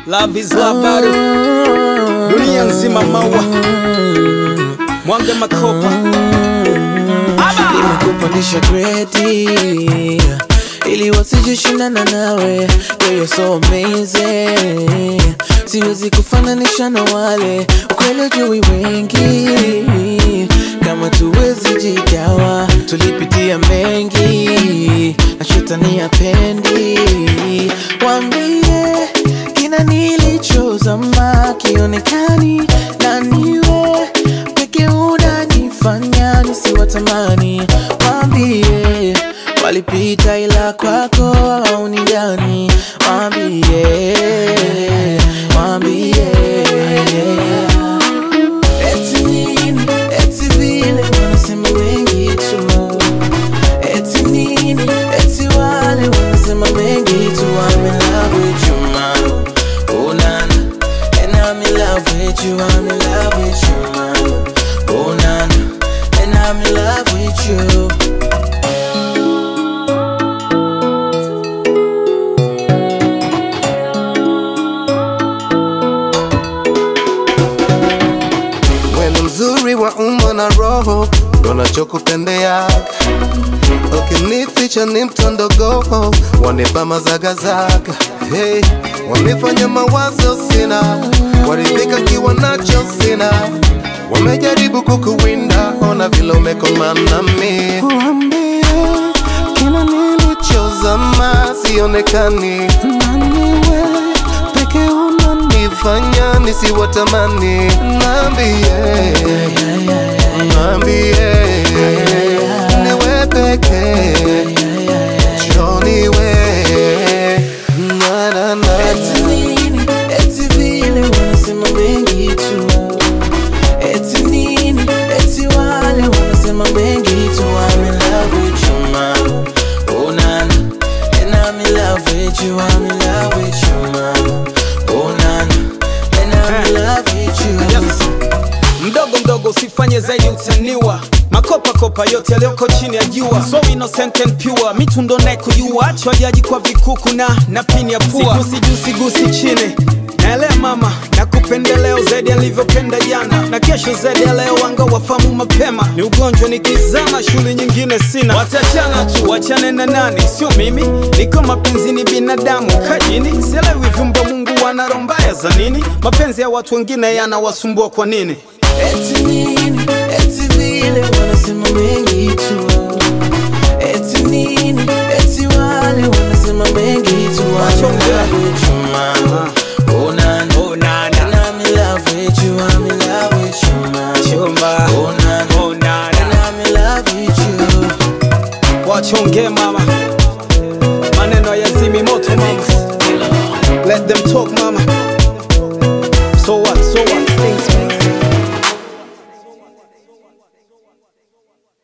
Love is love bado dunia nzima maua mwange makopa Aba! nimekupandisha gredi ili wasijishindana nawe Girl, you're so amazing siwezi kufananisha na wale ukweli ujui wengi kama tuwezi jigawa tulipitia mengi na shetani apendi wambie kina nilichozama kionekani na niwe peke unanifanya nisiwatamani wambie walipita ila kwako haunijani wambie wambie eti nini eti vile wanasema mengi tu eti nini eti wale wanasema mengi tu I'm in love with you man oh nana and I'm in love with you I'm in love with you man oh nana and I'm in love with you Wewe mzuri wa umbo na roho, ndo nachokupendea. Ukinificha ni mtondogo, wanipa mazagazaga. Hey, wamefanya mawazo sina, waridhika kiwa nacho sina. Wamejaribu kukuwinda, ona vile umekomana mi. Waambie kila nilichozama sionekani, naniwe peke unanifanya nisiwatamani. Naambie, naambie niwe peke joniwe na na na eti nini eti vile wanasema mengi tu eti nini eti wale wanasema mengi tu I'm in love with you man oh nana and I'm in love with you I'm in love with you man oh nana and I'm in love with you Yes. mdogo mdogo usifanye zaidi utaniwa makopa kopa yote yaliyoko chini ya jua so innocent and pure mitundo naye kujua chwajaji kwa vikuku na na pini ya pua sigusi juu sigusi chini naelea mama na kupendeleo zaidi alivyopenda jana na kesho zaidi ya leo wanga wafamu mapema ni ugonjwa nikizama shule nyingine sina watachana tu wachane na nani sio mimi niko mapenzi ni binadamu kajini sielewi vyumba mungu wana roho mbaya za nini mapenzi ya watu wengine yanawasumbua kwa nini eti nini eti vile wanasema mengi tu eti nini eti wale wanasema mengi tu I'm in love with you man oh nana Oh, nana. and I'm in love with you I'm in love with you man Chumba. oh nana Oh, nana. and I'm in love with you wachonge mama maneno ya zimi moto mama let them talk mama